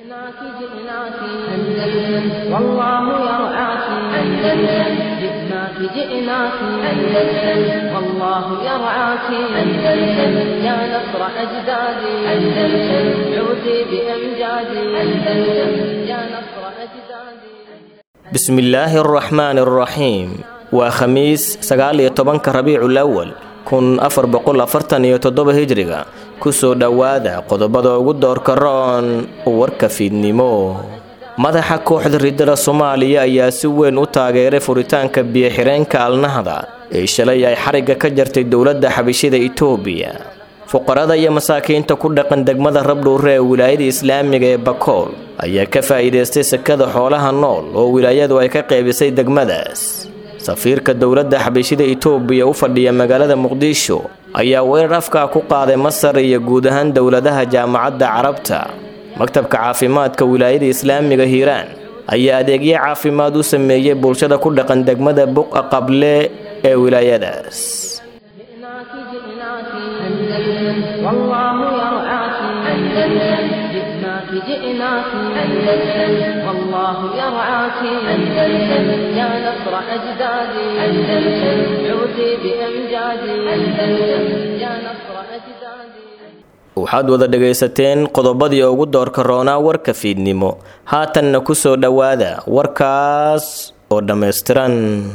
جئناك جئناك أندلس والله يرعاك أندلس جئناك جئناك أندلس والله يرعاك أندلس يا نصر أجدادي أندلس عودي بأمجادي أندلس يا نصر أجدادي بسم الله الرحمن الرحيم waa khamiis sagaal iyo tobanka rabiicul awal kun afar boqol afartan iyo toddoba hijriga kusoo dhowaada qodobada ugu doorka roon warka fiidnimo madaxa kooxda riddada soomaaliya ayaa si weyn u taageeray furitaanka biyo-xireenka alnahda ee shalay ay xarigga ka jartay dowladda xabishida itoobiya fuqarada iyo masaakiinta ku dhaqan degmada rabdhuure ee wilaayada islaamiga ee bakool ayaa ka faa'iidaystay sekada xoolaha nool oo wilaayadu ay ka qeybisay degmadaas safiirka dowladda xabishida itoobiya u fadhiya magaalada muqdisho ayaa weerar afkaa ku qaaday masar iyo guud ahaan dowladaha jaamacadda carabta maktabka caafimaadka wilaayada islaamiga hiiraan ayaa adeegyo caafimaad u sameeyey bulshada ku dhaqan degmada buqa qable ee wilaayadaas جئناك جئناك أندلس والله يرعاك أندلس جئناك جئناك أندلس والله يرعاك أندلس يا نصر أجدادي أندلس عودي بأمجادي أندلس يا نصر أجدادي waxaad wada dhegaysateen qodobadii ugu doorka roonaa warka fiidnimo haatanna ku soo dhowaada warkaas oo dhammaystiran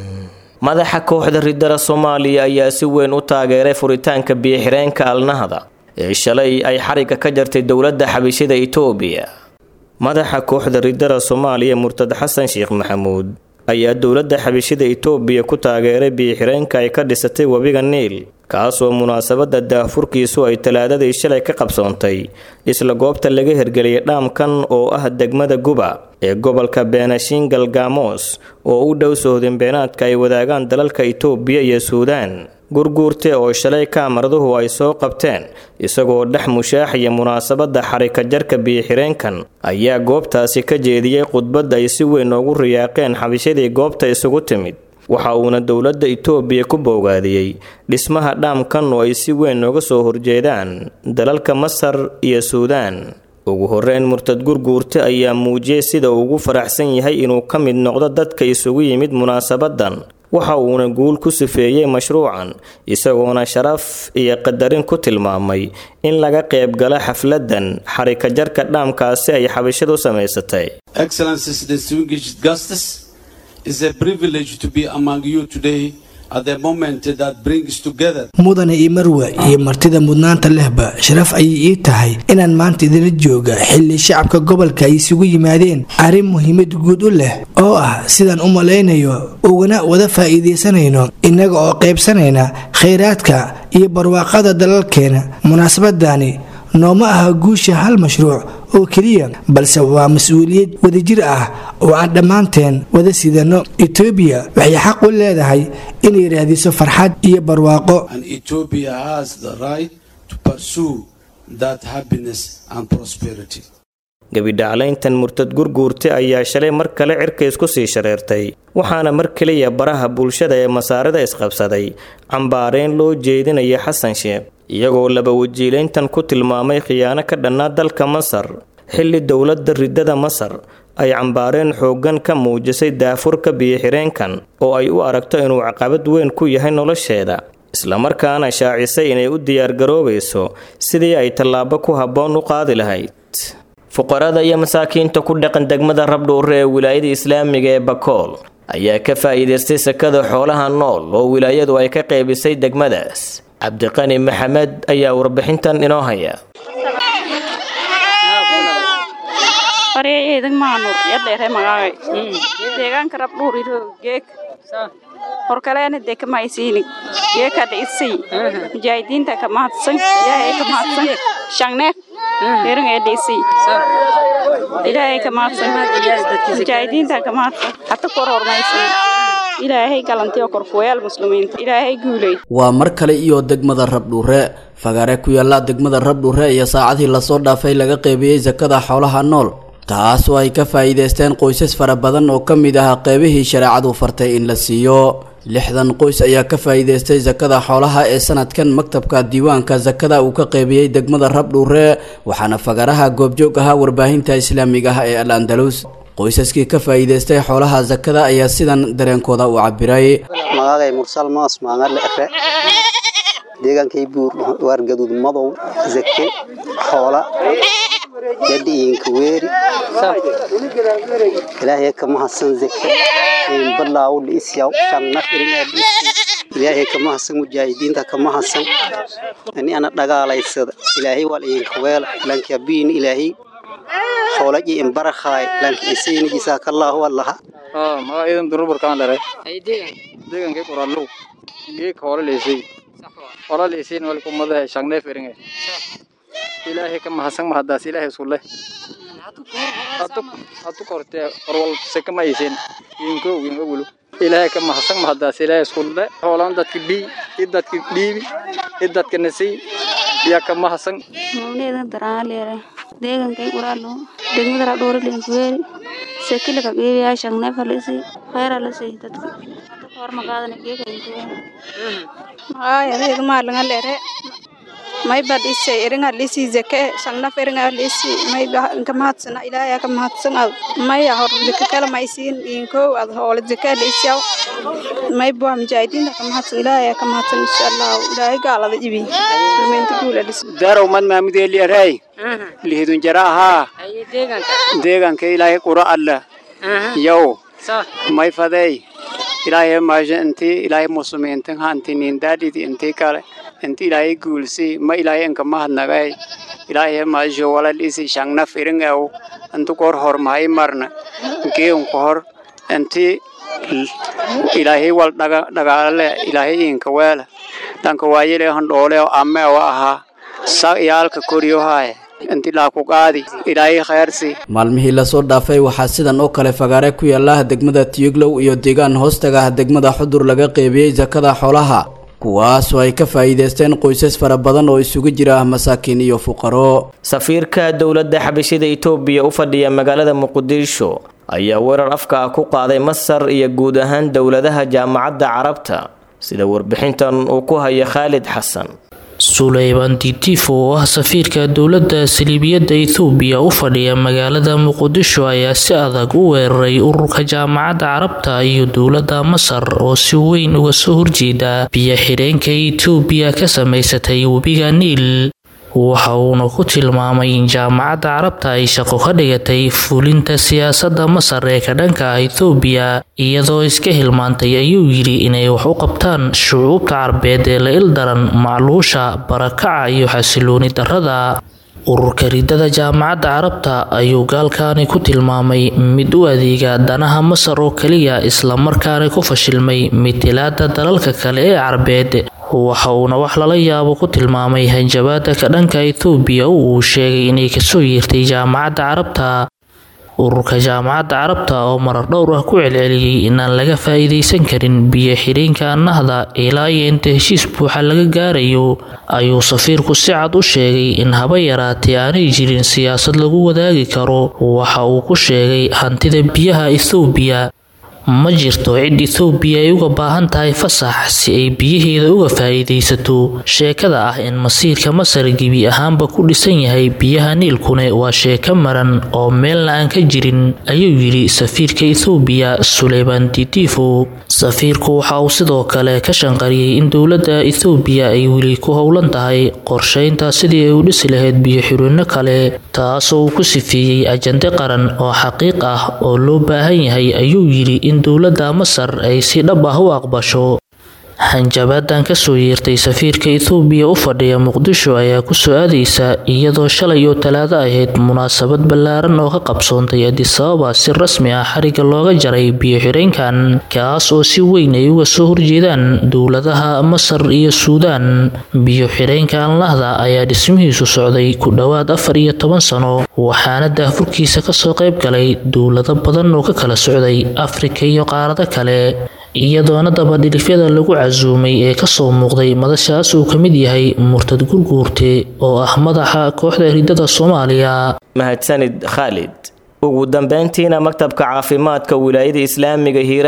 madaxa kooxda riddada soomaaliya ayaa si weyn u taageeray furitaanka biyo-xireenka alnahda ee shalay ay xarigga ka jartay dowladda xabishida itoobiya madaxa kooxda riddada soomaaliya murtad xasan sheekh maxamuud ayaa dowladda xabishida itoobiya ku taageeray biyo-xireenka ay ka dhisatay webiga niil kaasoo munaasabadda daahfurkiisu ay talaadadii shalay ka qabsoontay isla goobta laga hirgeliyay dhaamkan oo ah degmada guba ee gobolka beenashiin galgamoos oo u dhow sohdinbeenaadka ay wadaagaan dalalka itoobiya iyo suudaan gurguurte oo shalay kaamaraduhu ay soo qabteen isagoo dhex mushaaxaya munaasabadda xarika jarka biyo-xireenkan ayaa goobtaasi ka jeediyey khudbad ay si weyn ugu riyaaqeen xabishadii goobta isugu timid waxa uuna dowladda itoobiya ku bowgaadiyey dhismaha dhaamkan oo ay si weyn uga soo horjeedaan dalalka masar iyo suudaan ugu horeyn murtad gurguurte ayaa muujiyey sida uu ugu faraxsan yahay inuu ka mid noqdo dadka isugu yimid munaasabadan waxa uuna guul ku sifeeyey mashruucan isagoona sharaf iyo qadarin ku tilmaamay in laga qayb gala xafladan xarika jarka dhaamkaasi ay xabashadu samaysatay It's a privilege to be among you today at the moment that brings together. mudane iyo marwe iyo martida mudnaanta lehba sharaf ayay ii tahay inaan maanta idinla jooga xilli shacabka gobolka ay isugu yimaadeen arrin muhiimad guud u leh oo ah sidaan u malaynayo ugana wada faa'iidaysanayno innaga oo qaybsanayna khayraadka iyo barwaaqada dalalkeena munaasabadani nooma aha guusha hal mashruuc oo keliya balse waa mas-uuliyad wadajir ah oo aan dhammaanteen wada sidano etoobiya waxay xaq u leedahay inay raadiso farxad iyo barwaaqo And Ethiopia has the right to pursue that happiness and prosperity. gebidhaclayntan murtad gurguurte ayaa shalay mar kale cirka isku sii shareertay waxaana mar keliya baraha bulshada ee masaarida isqabsaday cambaareen loo jeedinaya xasan sheekh iyagoo laba wajiilayntan ku tilmaamay khiyaano ka dhannaa dalka masar xilli dowladda riddada masar ay cambaareen xooggan ka muujisay daafurka biyo-xireenkan oo ay u aragto inuu caqabad weyn ku yahay nolosheeda islamarkaana shaacisay inay u diyaargaroobayso sidii ay tallaabo ku habboon u qaadi lahayd fuqarada iyo masaakiinta ku dhaqan degmada rabdhuure ee wilaayada islaamiga ee bakool ayaa ka faa'iidaystay sekada xoolaha nool oo wilaayadu ay ka qaybisay degmadaas cabdiqani maxamed ayaa warbixintan inoo haya faryayeedag maanur yadheere magaagay deegaanka rabdhuuriro geek horkaleena dee kamaysiini geekada isay mujaahidiinta ka mahadsan ilaahay ka mahadsan shangneef deeringeeda isay ilaahay ka mahadsan mujaahidiinta ka mahadsan hata kor hormaysan ilaahay galantiyo korkuwayaal muslimiinta ilaahay guuley waa mar kale iyo degmada rabdhuure fagaare ku yaalla degmada rabdhuure iyo saacadii lasoo dhaafay laga qeybiyey sakada xoolaha nool taas oo ay ka faa'iidaysteen qoysas fara badan oo ka mid ah qeybihii shareecadu fartay in la siiyo lixdan qoys ayaa ka faa'iideystay sakada xoolaha ee sanadkan maktabka diiwaanka sakada uu ka qeybiyey degmada rabdhuure waxaana fagaraha goobjoog ahaa warbaahinta islaamiga ah ee al andalus qoysaskii ka faa'iideystay xoolaha sakada ayaa sidan dareenkooda u cabiray magacay mursal moos maangalle efe deegaankay buur waar gaduud madow zake xoola yadhiinka weeri ilaahay ka mahadsan zake balaaw liisyaw shanna irinaa ilaahay ka mahadsan mujaahidiinta ka mahadsan ani ana dhagaalaysada ilaahay wal idinka weela lanka biin ilaahay xoola iyo imbarakhaay lanka isayni jisaakallaahu allaha magaciidan duruburkaan dhalay deegankay qoraallow geeg hoola leysay hoola leysayna wali kumadaha shangneef eringe ilaahay ka mahadsan mahadaas ilaahay isku leh hadu kortee horwal seka ma aysan inko inko wulu ilaahay ka mahadsan mahadaas ilaahay isku leh hoolaan dadka dhii i dadka dhiibi i dadka nasay yaa ka mahadsan mawneeda daraaleere deegankay quraalo degmada radhoore leenkuweeri sekilaka geebiyaa shangneefa lisi khayra lisi dadka hor magaadana geegaynkuweeri magaaya adeega maalinga leere mayba dhise eringa dhisi zeke shangnaf eringa dhisi mayba inka mahadsana ilaahay ka mahadsan ad maya hor zeke kala maysiin inko ad hoole zeke dhisiyaw mayba mujaahidiinta ka mahadsan ilaahay ka mahadsan insha allah ilaahay gaalada ibi kulmeynta guula dhis darow mad maamudeeli aray lihidun jara ahaa deeganka ilaahay qura alla yow may fadey ilaahay maasha intii ilaahay muslimiintan hanti nindaadhidi intii kale inti ilaahay guulsi ma ilaahay inka mahadnagay ilaahay maasha walal isi shangnaf iringaw intu kor hor mahay marna geun hor inti ilaahay wal dhagaale ilaahay inka weela dhanka waayele handhoole ame wa ahaa sa iyaalka koryohaye inti laaku qaadi ilaahay khayrsi maalmihii lasoo dhaafay waxaa sidan oo kale fagaare ku yaala degmada tiyuglow iyo deegaan hoostaga ah degmada xudur laga qeybiyey sakada xoolaha kuwaasoo ay ka faa'iideysteen qoysas fara badan oo isugu jira masaakiin iyo fuqaro safiirka dowladda xabashida itoobiya u fadhiya magaalada muqdisho ayaa weerar afka ah ku qaaday masar iyo guud ahaan dowladaha jaamacadda carabta sida warbixintan uu ku haya khaalid xasan suleyman titifo oo ah safiirka dowladda saliibiyadda ethoobiya u fadhiya magaalada muqdisho ayaa si adag u weeraray ururka jaamacadda carabta iyo dowladda masar oo si weyn uga soo horjeeda biyo xidheenka etoobiya ka samaysatay webiga niil waxa uuna ku tilmaamay in jaamacadda carabta ay shaqo ka dhigatay fulinta siyaasadda masar ee ka dhanka ah ethoobiya iyadoo iska hilmaantay ayuu yidhi inay wax u qabtaan shucuubta carbeed ee la ildaran macluusha barakaca iyo xasilooni darrada ururka ridada jaamacadda carabta ayuu gaalkaani ku tilmaamay mid u adeega danaha masar oo keliya islamarkaana ku fashilmay mitilaada dalalka kale ee carbeed waxa uuna wax lala yaabo ku tilmaamay hanjabaada ka dhanka ethoobiya oo uu sheegay inay kasoo yeertay jaamacadda carabta ururka jaamacadda carabta oo marar dhowr ah ku celceliyey inaan laga faa'iidaysan karin biyo xidhiinka nahda ilaa iyo inta heshiis buuxa laga gaarayo ayuu safiirku si cad u sheegay in haba yaraatee aanay jirin siyaasad lagu wadaagi karo waxa uu ku sheegay hantida biyaha ethoobiya ma jirto cid ethoobiya ay uga baahan tahay fasax si ay biyaheeda uga faa'iidaysato sheekada ah in masiirka masar gebi ahaanba ku dhisan yahay biyaha niilkune waa sheeko maran oo meelna aan ka jirin ayuu yidhi safiirka ethoobiya suleyman titifo safiirku waxa uu sidoo kale ka shanqariyey in dowladda ethoobiya ay weli ku howlan tahay qorsheynta sidii ay u dhisi lahayd biyo xirino kale taasoo uu ku sifeeyey ajande qaran oo xaqiiq ah oo loo baahan yahay ayuu yidhi in dowladda masar ay si dhab ah u aqbasho hanjabaadan kasoo yeertay safiirka ethoobiya u fadhiya muqdisho ayaa kusoo aadaysa iyadoo shalay oo talaado ahayd munaasabad ballaaran oo ka qabsoontay adisababa si rasmi ah xariga looga jaray biyo xidheenkan kaas oo si weyn ay uga soo horjeedaan dowladaha masar iyo suudaan biyo xidheenka anlahda ayaa dhismihiisu socday ku dhowaad afar iyo toban sano waxaana daafurkiisa kasoo qayb galay dowlado badan oo ka kala socday afrika iyo qaarado kale iyadoona dabadhilifyada lagu casuumay ee kasoo muuqday madashaas uu ka mid yahay murtad gurguurte oo ah madaxa kooxda ridada soomaaliya mahadsanid khaalid ugu dambeyntiina maktabka caafimaadka wilaayada islaamiga hiiraan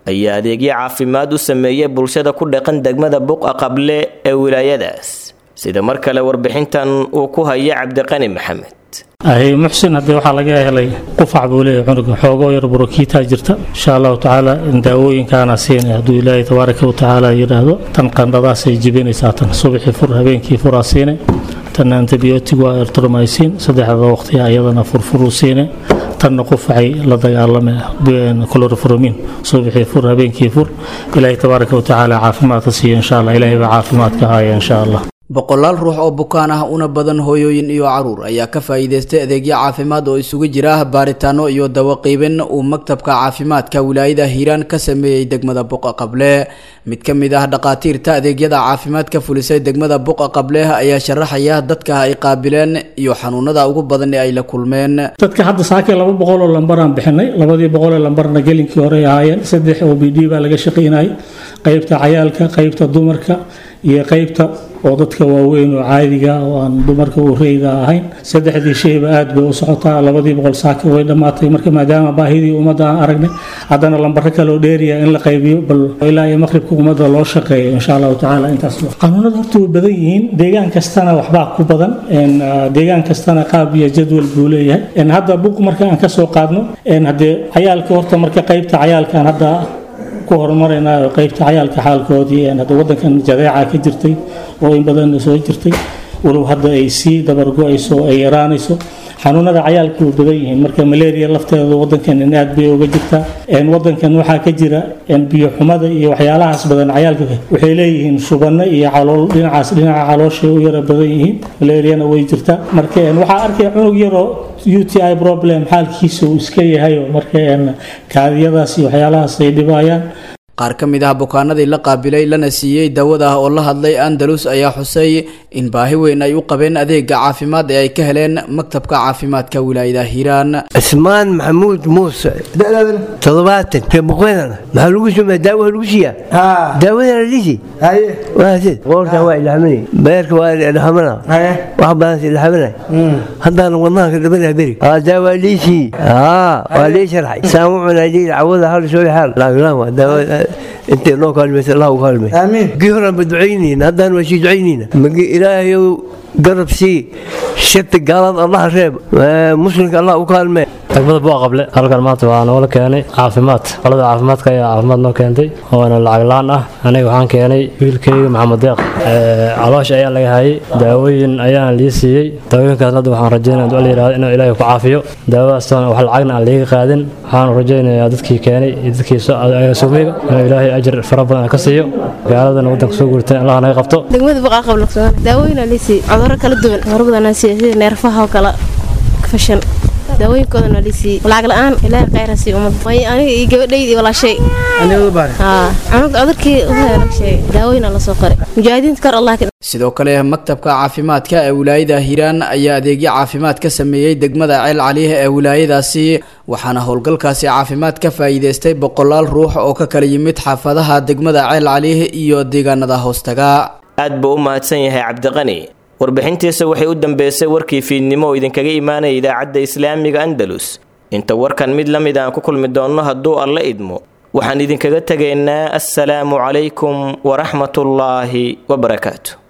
ayaa adeegyo caafimaad u sameeyay bulshada ku dhaqan degmada buqa qable ee wilaayadaas sida mar kale warbixintan uu ku haya cabdiqani maxamed ahay muxsin haddii waxaa laga helay qufac buu leeyahay cunuga xoogoo yar burokiitaa jirta insha allahu tacaala daawooyinkaana siinay hadduu ilaahay tabaaraka wa tacaala yidhaahdo tan qandhadaasay jibinaysaa tan subaxii fur habeenkii furaa siinay tan antibiyootig waa ertromycin saddexda waqtiya ayadana furfuruu siinay tanna qufacay la dagaalamay chloroformin subaxii fur habeenkii fur ilaahay tabaaraka wa tacaala caafimaadka siiyo insha allah ilaahay baa caafimaadka haya insha allah boqolaal ruux oo bukaan ah una badan hooyooyin iyo caruur ayaa ka faa'iidaystay adeegyo caafimaad oo isugu jira baaritaano iyo dawo qiibin uu maktabka caafimaadka wilaayada hiiraan ka sameeyey degmada buqa qable mid ka mid ah dhaqaatiirta adeegyada caafimaad ka fulisay degmada buqa qable ayaa sharaxaya dadka ay qaabileen iyo xanuunada ugu badan ee ay la kulmeen dadka hadda saakay laba boqol oo lambaraan bixinay labadii boqol ee lambarna gelinkii hore ay ahaayeen saddex o b d baa laga shaqaynayay qaybta cayaalka qaybta dumarka iyo qaybta oo dadka waaweyn oo caadiga oo aan dumarka u reyda ahayn saddexdii shayba aad bay u socotaa labadii boqol saaka way dhammaatay marka maadaama baahidii ummadda aan aragnay haddana lambaro kale oo dheeriya in la qaybiyo bal ilaa iyo maqribka ummadda loo shaqeeyo insha allahu tacaala intaas qanuunada horta way badan yihiin deegaan kastana waxbaa ku badan deegaan kastana qaab iyo jadwal buu leeyahay hadda buq marka aan kasoo qaadno haddee cayaalka horta marka qaybta cayaalkaan hadda ku horumarayna qaybta cayaalka xaalkoodii hadda wadankan jadeeca ka jirtay oo in badan soo jirtay walow hadda ay sii dabargo-ayso ay yaraanayso xanuunada cayaalka way badan yihiin marka malaria lafteeda wadankan aad bay uga jirtaa wadankan waxaa ka jira biyo xumada iyo waxyaalahaas badan cayaalka waxay leeyihiin shubano iyo calool dhinacaas dhinaca calooshay u yara badan yihiin malariana way jirtaa marka waxaa arkaya cunug yaroo u t i problem xaalkiisa uu iska yahayo marka kaadiyadaas iyo waxyaalahaas ay dhibayaan qaar ka mid ah bukaanadii la qaabilay lana siiyey dawada ah oo la hadlay andalus ayaa xusay in baahi weyn ay u qabeen adeega caafimaad ee ay ka heleen maktabka caafimaadka wilaayada hiiraan cismaan maxamuud muuse toddobaatan reebuqeedana maxaa lagu sameeya daawa lagu siiyaa daawadana lisi waasid qoorta waa ilaaminay beerka waa ilaaminaa wax badan ilaaminay haddaan wadnaha ka dhabanaa beri daawa liisi waa lii sharxay saan u cunaa lii cawada hal soo xaal laakiin waa daawa انت نو كلمه الله وكلمه امين قهرا بدعينين هذا انا وشي دعينين الهي قرب سي شت قال الله ريب مسلمك الله وكلمه degmada buuqa qable halkan maanta waa noola keenay caafimaad qolada caafimaadka ayaa caafimaad noo keentay oona lacag la-aan ah aniga waxaan keenay wiilkayga maxamed deeq caloosha ayaa laga hayay daawooyin ayaan lii siiyey daawooyinkaas hadda waxaan rajeynaya duca la yihahdo inuu ilaahay ku caafiyo daawadaasna wax lacagna aan liiga qaadin waxaan rajeynayaa dadkii keenay iyo dadkii suumiga inuu ilaahay ajir fara badan ka siiyo gaaladana waddanka soo guurtay allah naga qabto degmada buuqa qable daawooyin aan lii siiyey cudurro kala duwan cudurro badan aan siiyey sida neerfaha oo kale fashan daawooyinkoodana lisii lacag la-aan ilaahay khayr ha sii ummadda way aniga iyo gabadhayda iyo walaashay cunuga cudurkii laga sheegay daawooyina la soo qoray mujaahidiinta kor allah sidoo kale maktabka caafimaadka ee wilaayada hiiraan ayaa adeegyo caafimaad ka sameeyey degmada ceel caliih ee wilaayadaasi waxaana howlgalkaasi caafimaad ka faa'iidaystay boqolaal ruux oo ka kala yimid xaafadaha degmada ceel caliih iyo deegaanada hoostaga aad buu u mahadsan yahay cabdiqani warbixintiisa waxay u dambeysay warkii fiidnimo oo idinkaga imaanaya idaacadda islaamiga andalus inta warkan mid la mid aan ku kulmi doonno hadduu alla idmo waxaan idinkaga tegaynaa assalaamu calaykum waraxmatullaahi wabarakaatu